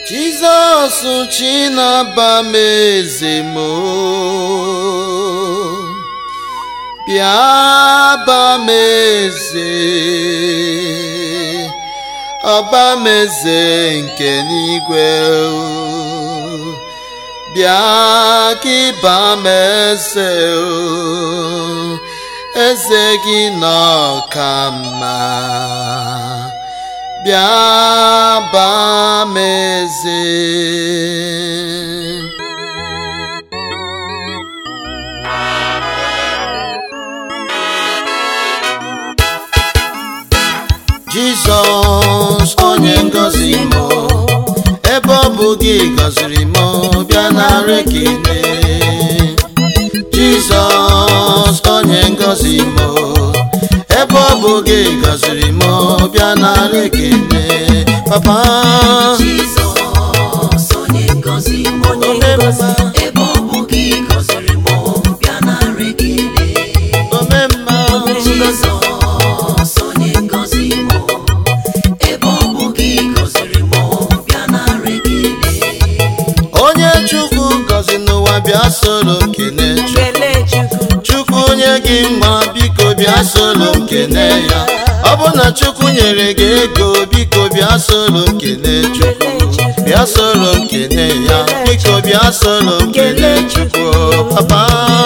Jizọs Chinaba m eze m bịa ba m eze ọba m eze nke n'igwe bịa ka ịba m eze eze gị nọ ka mma bịa baa m eze jizọs onye ngọzi m ebe ọ bụ gị gọziri m bịa nara ekele jizọs onye ngọzi m ebe ọ bụ gị gọziri m bịa nara ekele papa Jizọs onye ngọzi m onye ngọzi ebe ọ bụ gị gọziri m bịa nara ekele omemma Jizọs onye ngọzi m ebe ọ bụ gị gọziri m bịa nara ekele onye chukwu gọzi n'ụwa bịa soro m kene chukwu Kelee Chukwu. chukwu onye gị mma biko bịa soro m kene ya ọ bụ na chukwu nyere gị ego biko bịa soro m kene chukwu bịa soro m kene ya biko bịa soro m kene chukwu papa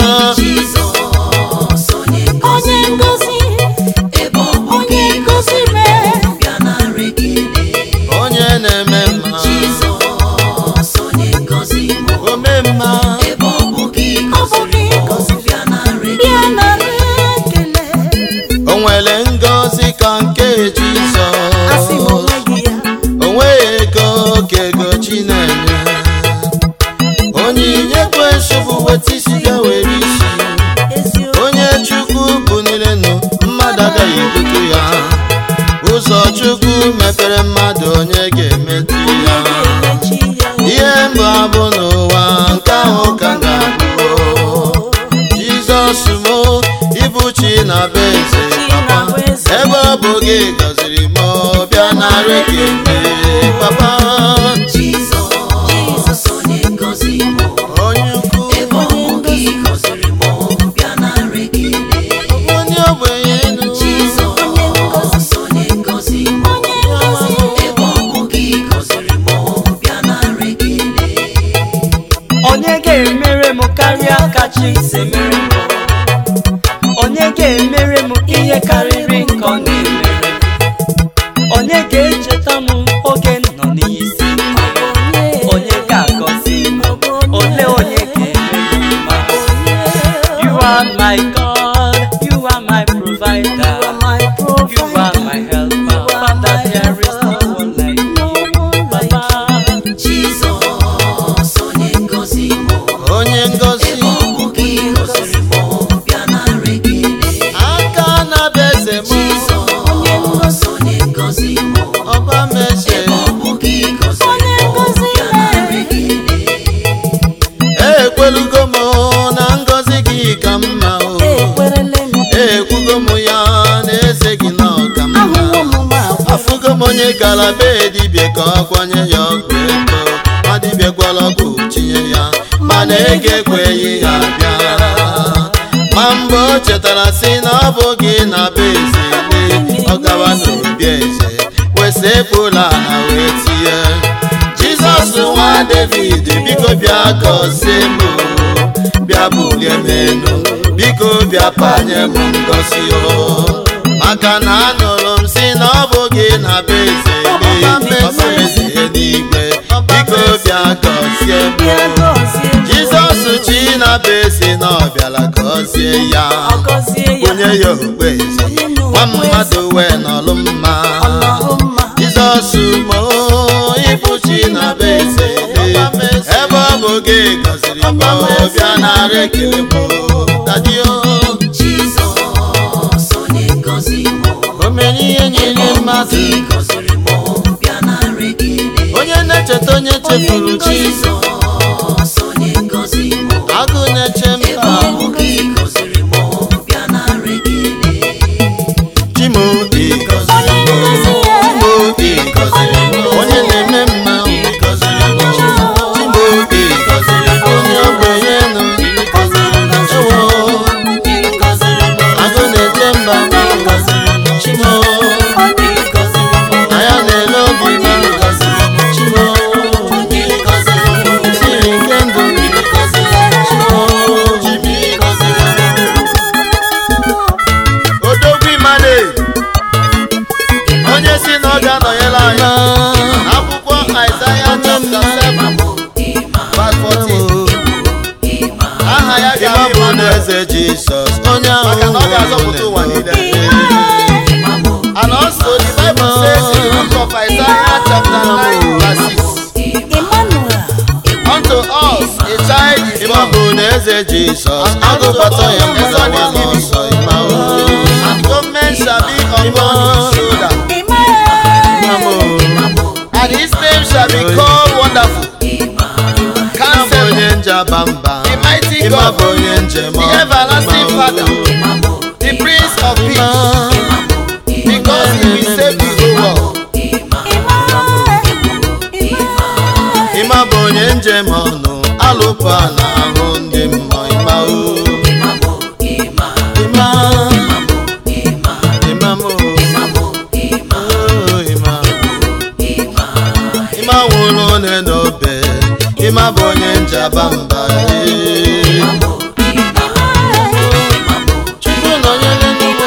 Jizọs onye ngọzi Onye ngọzi, ebe ọ bụ onye gị ngọzi gọziri m mee. bịa nara ekele onye na-eme mma Jizọs onye ngọzi m ome mma ebe ọ bụ gị gọziri m bịa nara Bịa ekele nara ekele. o nwere ngọzi ka nke Asị m jizọs onweghị ya. o nweghị ego ka ego chinenye onyinye kwesị bụ weta isi bịa were isi Eziokwu. onye chukwu bunirenu mmadụ agaghị ebutu ya ụzọ chukwu mepere mmadụ onye ga-emetụ ya Echi ya. ihe mbụ abụ n'ụwa nke ahụ ka m ga-abụ jizọs mo ịbụ chi na be eze papa ebe ọ bụ gị gọziri m bịa nara ekele papa Jizọs onye ngọzi m onye ukwu ebe ọ bụ gị gọziri m bịa nara ekele onye ogbenye enu Jizọs onye ngọzi m ebe ọ bụ gị gọziri m bịa nara ekele onye ga-emere m karịa ka chi si mere m onye ga-emere m ihe karịrị nke ọ na-emere m onye ga-echeta m oge m nọ n'isi onye ga-agọzi m ole onye ga-emere m mma you are my god you are my provider you are my helper father there is no one like you papa Jizọs onye ngọzi m onye ngọzi ebe ọ bụ gị gọziri m bịa nara ekele aka na-abịa eze m Jizọs onye ngọzi m ọba m eze ebe ọ bụ gị gọziri m bịa nara ekele ekwelugo m na ngọzi gị ka mma o Ekwerele m. ekwugo m ya na eze gị na ọka Ahụhụ mma m ma afụgo m onye gara be dibịa ka ọ gwanye ya ọgwụ ego ma dibịa gwara ọgwụ tinye ya mana ego ekweghị ya bịa ma mgbe o chetara sị na ọ bụ gị na be eze lee ọ gawa n'obi eze wesepụla na wee tinye jizọs nwa david biko bịa gọzie m bịa bulie m elu biko bịa panye m ngozi o maka na anụrụ m si na ọ bụ gị na be eze lee ọba eze n'igwe biko bịa gọzie bịa m gọzie m. jizọs chi na be eze na ọ bịara gọzie ya Ọ gọzie ya. onye ya okpe eze nwa mmadụ wee nọlụ mma Ọlọrụ mma. jizọs mo ịbụ chi na be eze ebe ọ bụ gị gọziri m bịa nara ekele m dadio Jizọs onye ngọzi m o mere ihe nyere mmadụ gị gọziri m bịa nara ekele onye na-echeta onye chefuru chi Jizọs onye ngọzi m agụ na-eche ebe mba ọ bụ gị gọziri m bịa nara ekele chimo jisọs onye ahụ Maka na ọ ga-azọpụta ụwa niile. And also the Bible says in the book of Isaiah chapter 9 verse 6, Emmanuel. Unto us a child is ịma born, bụ na eze jisọs agụbata ya mgbawa n'ọsọ ịma o and government shall be upon his shoulder. ịma Emmanuel. m And his name shall be called Wonderful, ịma bụ Counselor, onye njaba mba the mighty ịma bụ God, onye njem the everlasting Father, the Prince of Peace, because he will save the whole world. ịma bụ onye njem ọnụ alụpụ a na-ahụ ndị mmụọ ịma o ịma ịma m o O, ịma ịma nwụrụ one n'obe ịma bụ onye njaba mba ee. chukwu nọnyere n'ugbo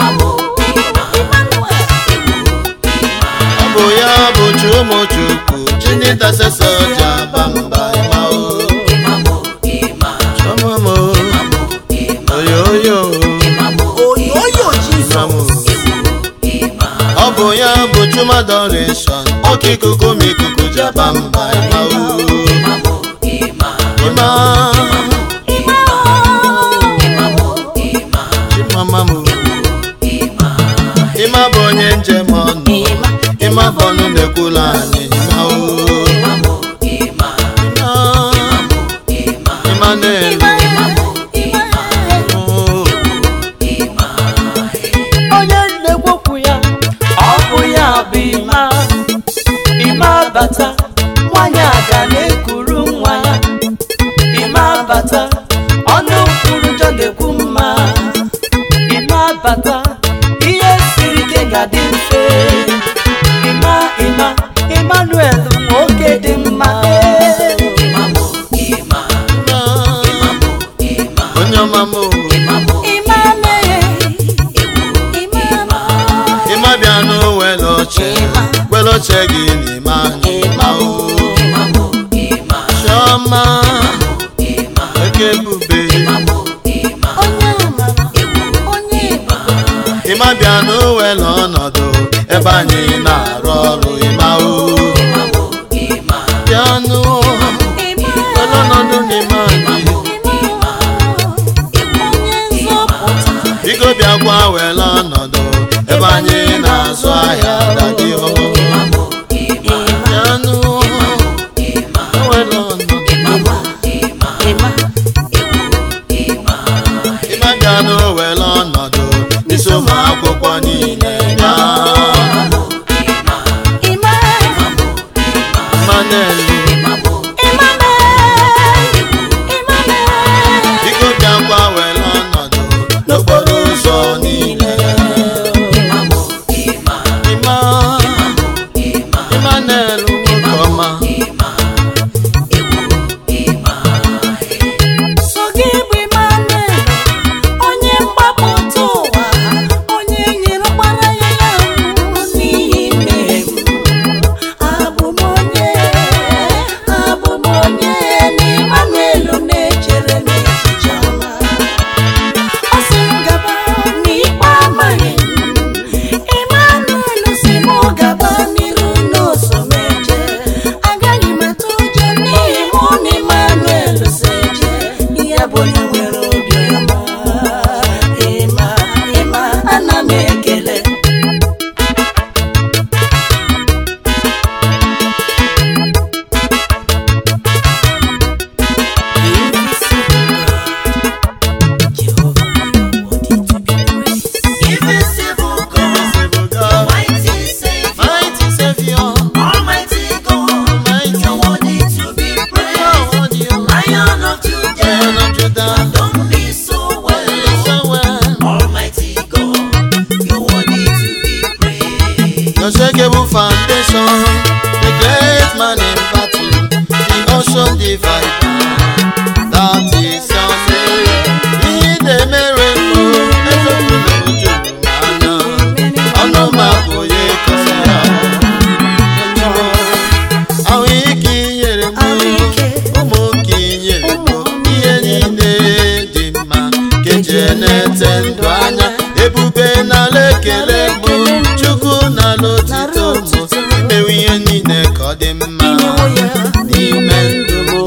ọ bụ ya bụ chi ụmụ chukwu chi ndị tasesa ji aba mba ịma o Chọma m o oyoyo Oyoyo ịma m o Jesus. ọ bụ ya bụ chumadoreshọn oke ikuku ma ikuku ji aba mba ịma o ịma chimama m o ịma bụ onye njem ọnụ ịma bụ ọnụ na-ekwula anyị ịma o ịma ịma na-elu o onye na-ekwokwu ya ọ bụ ya bụ ịma ịma bata nwanyị aga na-ekuru nwa ya ịma bata ọnụ kwuru njọ ga-ekwu mma ịma bata ihe siri ike ga-adị mfe ịma ịma Emmanuel nwoke dị mma onye ọma m o ịma bịa n'owele oche wele oche gị n'ime anyị ịma o chiọma eke ebube ịma bịa n'owele ọnọdụ ebe anyị na-arụ ọrụ ịma o bịa n'ụ wele ọnọdụ n'ime anyị biko bịakwa wele ọnọdụ ebe anyị na-azụ ahịa dadi o bịa n'ụ wele ọnọdụ ịma bịa n'owele ọnọdụ n'isi ụmụ akwụkwọ niile bịa mmanelu biko bịakwa were ọnọdụ n'okporo ụzọ niile ịma ịma na-elu nwoke ọma So gị bụ Emmanuel, onye mgbapụta ụwa, onye nyere ọkpara ya ya nwụrụ n'ihi mmehie m. Abụ m onye, abụ m onye na Emmanuel na-echere m echiche ọma. Ọ sị m gaba n'ikpe amaghị m. Emmanuel sị m gaba n'iru n'oso m eje. Agaghị m atụ ụjọ n'ihi mụ na Emmanuel so eje. Ya bụ onye nwere obi ọma. Ịma, ịma, ana m ekele. Invisible God, mighty Savior, mighty Savior Almighty God, mighty you're worthy to be praised. Lord, you Lion of Lion Judah, of Judah don't be so well. so well Almighty God, you're worthy to be praised. Unshakable foundation, the great man in battle, the ocean divider. That is your name. Ihe na-emere mbụ, ezebụla uju anya. Ọnụ m abụghị ịkọsa ya. Ahụ ike i nyere m, ụmụ nke i nyere m, ihe niile dị mma. dị mma imewo ya n'ime ndụ m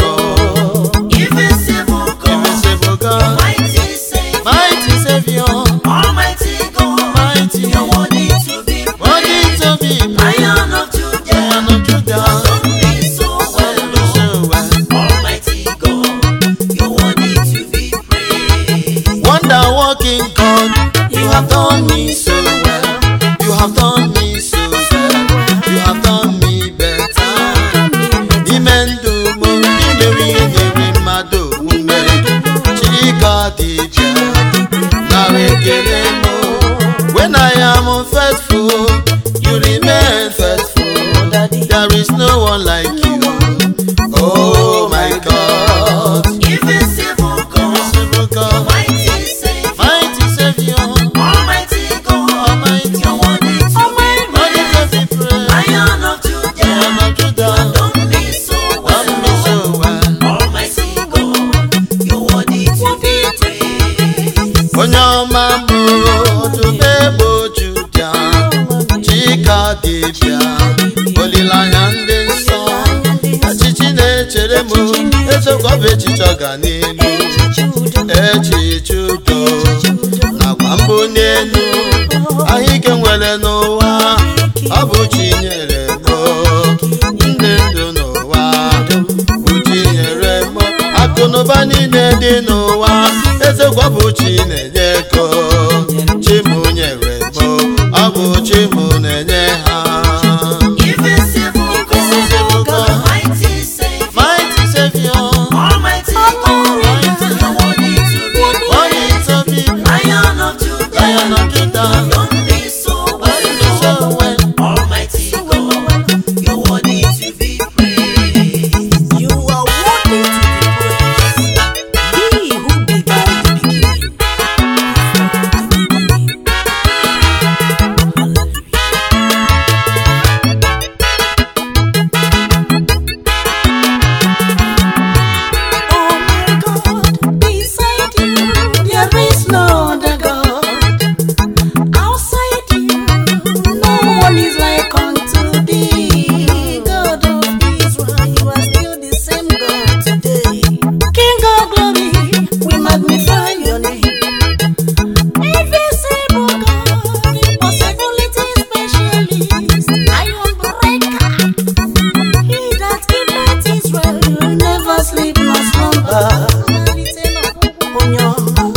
Invisible God, Invisible God, mighty Savior, mighty Savior, Almighty God, mighty, you're worthy to be worthy praised. to be praised. Lion of Judah, Lion of Judah, done me so well, serve me Lord. so well. Almighty God, you're worthy to be praised. Wonder working God, you have done me so well. You have done me so well. You have done me better. N'ime ndụ m imere ihe nyere mmadụ ume Chika dịbịa nara ekele m When I am faithful, you remain faithful There is no one like you Oh my God Invisible God, Invisible God, mighty Savior, mighty Savior Almighty God, Almighty, you're worthy to be worthy to praised. be praised. Lion of Judah, Lion of Judah, done me so well, love me so well. Almighty God, you're worthy to be praised. onye ọma mbụ dube bụ Juda Chika dịbịa olileanya ndị nsọ echichi na-echere m ezekwa bụ echiche ọganihu echiche udo nakwa mbụ n'elu ahụike nwere n'ụwa ọ bụ chi nyere m ndị ndụ n'ụwa bụ chi nyere m akụnụba niile dị n'ụwa ezekwa bụ chi na-enye ego chi m nyere m ọ bụ chi m na-enye ha Invisible Invisible God, God. mighty Savior, mighty savior Almighty God, you're worthy to be worthy praised. to be praised. Lion of Judah, Lion of Judah, done me so well, worthy so Lord. well. Almighty God, you're worthy to be praised. You are worthy to be praised. He who began the beginning. Before the beginning. Hallelujah. Oh my God, beside you there is no other God. Outside you, no one is like unto thee. God of Israel, you are still the same God today. King of glory, we magnify your name. Invisible God, impossibility specialist, iron breaker. He that keepeth Israel will never sleep nor slumber. Onyo,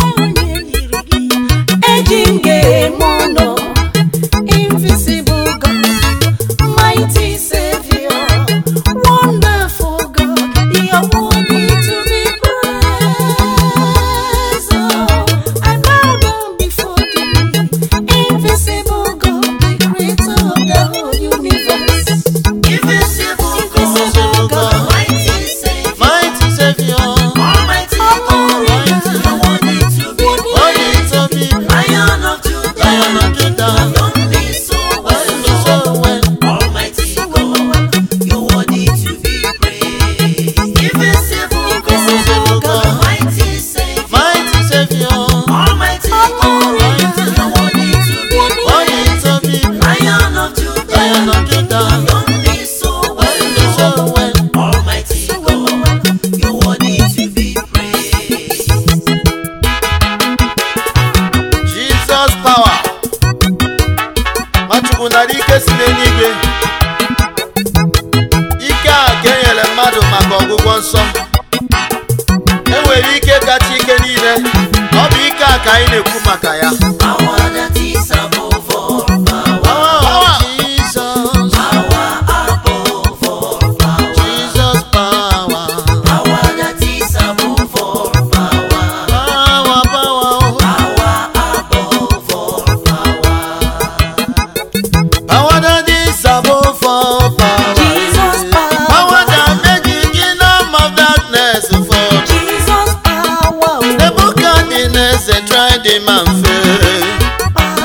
eji m ga-eme ọnụ. Invisible God, mighty Savior, wonderful God, you're worthy to be praised. Oh, I bow down before thee, invisible God, the creator of the whole universe. Invisible Invisible God, God. mighty Savior, mighty savior Almighty God, you're worthy to be worthy praised. to be praised. Lion of Judah, Lion of Judah, done me so well, worthy so Lord. well. Almighty God, you're worthy to be praised. Invisible Invisible God, God. mighty Savior, mighty savior Almighty God, you're worthy to be worthy praised. to be praised. Lion of Judah, Lion of Judah, done me so well, worthy so Lord. well. Almighty God, you're worthy to be praised. Jesus power Nwachukwu nara ike si n'eluigwe ike a ka e nyere mmadụ maka ọgwụgwọ nsọ e nwere ike kacha ike niile ọ bụ ike a ka anyị na-ekwu maka ya Power that is above all power, Power, Jesus, power above all power, Jesus power, power that is above all power, power, power, power above all power. power that is above all power. Jesus power. Power that make the kingdom of darkness fall. Jesus power. Nebuchadnezzar tried him and failed.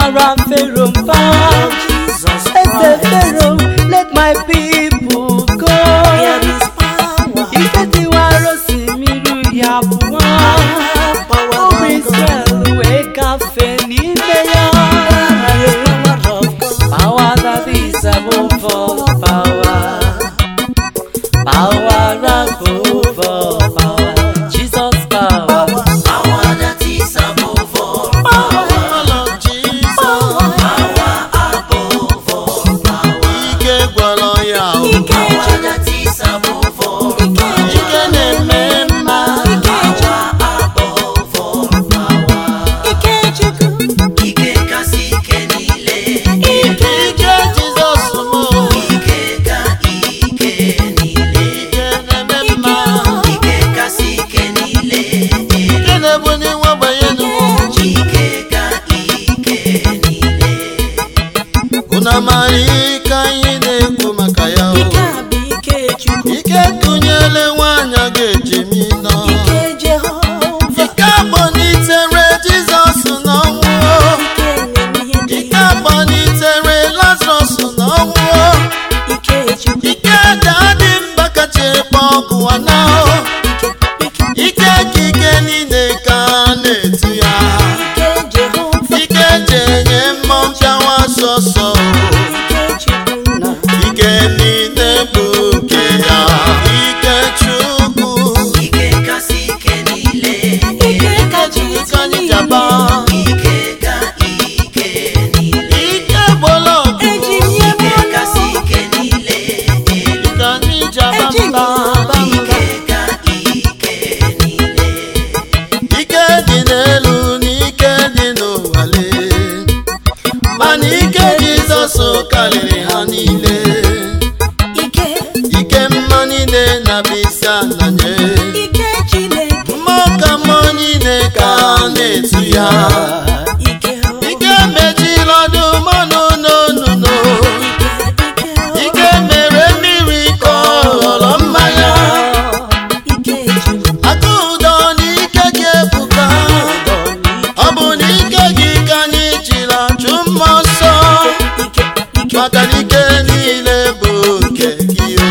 mara Pharaoh mba eze Pharaoh let my people go There is power. ike tiwara osimiri ya abụọ ụmụ Israel wee gafee n'ime ya power that is above all power power above all power Jesus power Power that is above all Lord Jesus. above all power. ike gwọrọ ya o. Power that is above all ike na-eme mma above all power. Ike kasị ike niile. ike Jizọs mụ Ike ka ike niile. ike na-eme mma Ike kasị ike niile. ike na-ebuli nwa ogbenye n'ugwu Ike ka ike niile. unu amara ike anyị na-ekwu maka ya o. ike kụnyere nwaanyị a ga-eji mi nọ ike akpọnitere Jizọs n'ọnwụ o. ike akpọnitere Lazarus n'ọnwụ o. ike ga-adị mba kacha ekpe ọgụ ana o. ike ka ike niile ka a na-etu ya ike ji enye mmụọ mpịawa sọsọ ike niile bụ nke ya ike chukwu Ike kasị ike niile. ike anyị jaba Ike ka ike niile. ike gbọlọgụ Ike kasị ike niile. ike anyị jaba mba Ike ka ike niile. ike dị n'elu na ike dị n'ụwale mana ike Jizọs karịrị ha niile ike mma niile na bisa na nye mmụọ ka mmụọ niile ka a na-etu ya ike mechiri ọdụ mmanụ n'onuno ike mere mmiri ka ọ ghọrọ mmanya aka ụdọ na ike gị ebuka ọ bụ na ike gị ka anyị jiri achụ mmụọ nsọ maka na ike niile bụ nke gị o.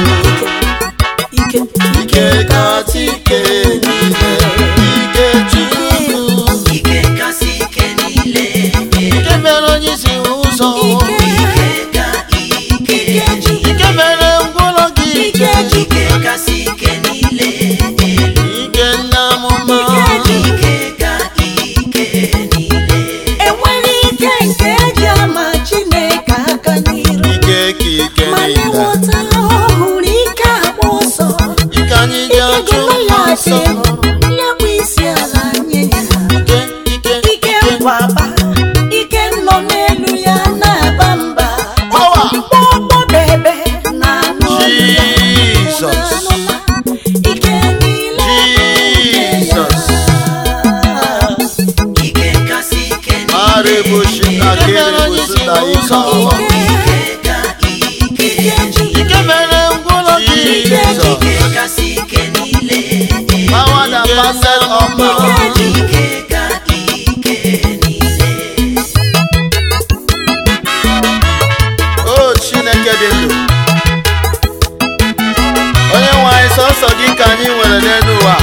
ike kasị ike niile ike chukwu Ike kasị ike niile. ike mere onye isi ụzọ Ike ka ike ike mere ngwụlọ gị ije Ike kasị ike niile. ike nna amụma Ike ka ike niile. enwere ike nke eji ama chineke aka n'iru ike ka ike mana niile ịghọta ọhụrụ ike agba ọsọ ike anyị ji ike achụ goliat mmụọ nsọ hụrụ ya bụ isi ala nye ya ike ike ike nkwaba ike nọ n'elu ya na-aba mba Power. mkpọkpọ bebe na anụ olu ya. Jesus. Unu anụla? ike niile bụ nke Jesus. ya. Ike kasị ike niile. Arịbụshi na kịrịbụsụ na ike ọma Ike ka ike ike mere ngwụlọ gị Jizọs Ike kasị ike niile. power that passeth all power Ike ka ike niile. o Chineke dị ndụ onye nwe anyị sọsọ gị ka anyị nwere n'elu ụwa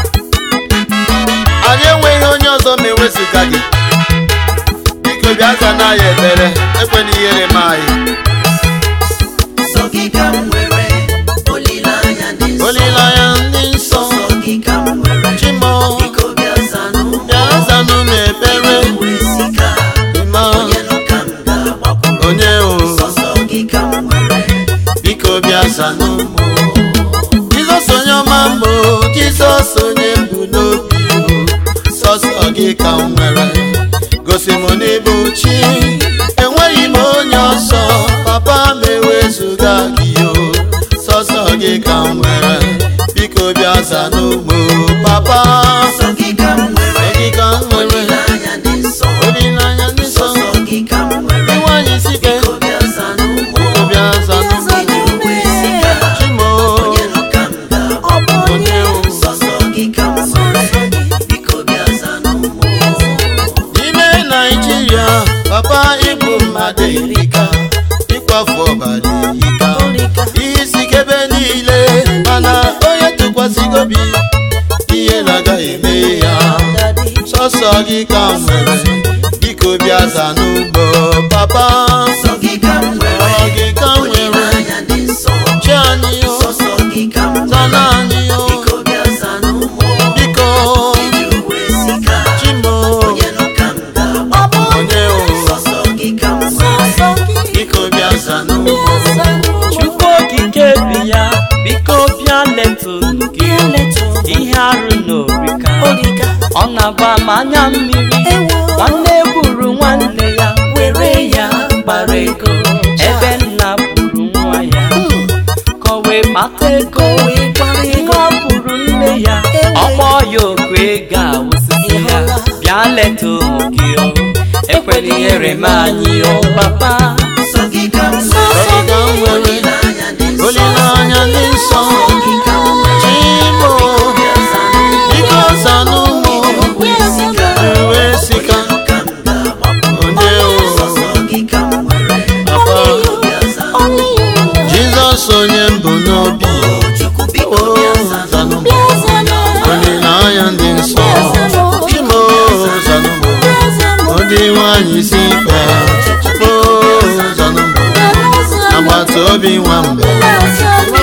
anyị enweghị onye ọzọ ma ewezụga gị biko bịa zana anyị ekpere ekwena ihere m anyị Sọ gị ka m nwere olileanya dị nsọ. olileanya ndị nsọ Sọ gị ka m nwere chimo biko bịa zanụ m. bịa zanụ m ekpere Wee sị ka ma onye nọ ka m ga-agbakwuru. onye o Sọsọ gị ka m nwere biko bịa zanụ m jizọs onye ọma mbụ jizọs onye mbụ n'obi o sọsọ gị ka m nwere gosi m n'ịbụ chi enweghị m onye ọsọ papa m ewezuga gị o sọsọ gị ka m nwere biko bịa zanụ m papa Sọ gị ka m nwere gị ka m nwere olileanya dị nsọ. olileanya ndị nsọ Sọsọ gị ka m nwere ịnwanyị sike biko bịa zanụ m. biko bịa zanụ m Iji wee sị ka chimo onye nọ ka m Ọ bụ ga-agbakwuru. onye o Sọsọ gị ka m nwere biko bịa zanụ m. n'ime naijiria papa ịbụ mmadụ erika ịkwafu ọbara erika ihe isi ike ebe niile mana onye tụkwasịgo obi ihe na-agaghị eme ya sọsọ gị ka m nwere biko bịa za n'ugbo papa Sọ gị ka m nwere, Ọ gị ka m nwere olileanya dị nsọ. chi anyị o Sọsọ gị ka m zana nwere, anyị o biko bịa zanụ mụ. biko Iji uwe sika, chimo onye nọ ka m ga-agba. onye o Sọsọ gị ka m nwere, biko bịa za n'ugbo chukwu okike bi ya biko bịa letu gị ihe arụ n'orika ọ na-agba m anya mmiri nwanne gburu nwanne ya were ya gbara ego ebe nna gburu nwa ya ka o wee kpata ego ihe ọ gburu nne ya ọgbọ ya oku ego awụsịsị ya bịa leta ụmụ gị o ekwela ihere m anyị o papa sọ gị ka m Sọ gị ka m nwere, olileanya dị nsọ. olileanya dị nsọ Sọ gị ka m nwere, chimo bịa zanụ mụ. biko za n'ụmụ Uwe sika, uwe sika onye nọ ka m ga-agbapụ. onye o Sọsọ gị ka m nwere, papa bịa zanụ mụ. jizọs onye mbụ n'obi Chukwu biko o bịa zanụ zanụ mụ. olileanya dị nsọ chimo zanụmụ ndị nwanyị si ikpe o zanụmụ agbata obi nwambe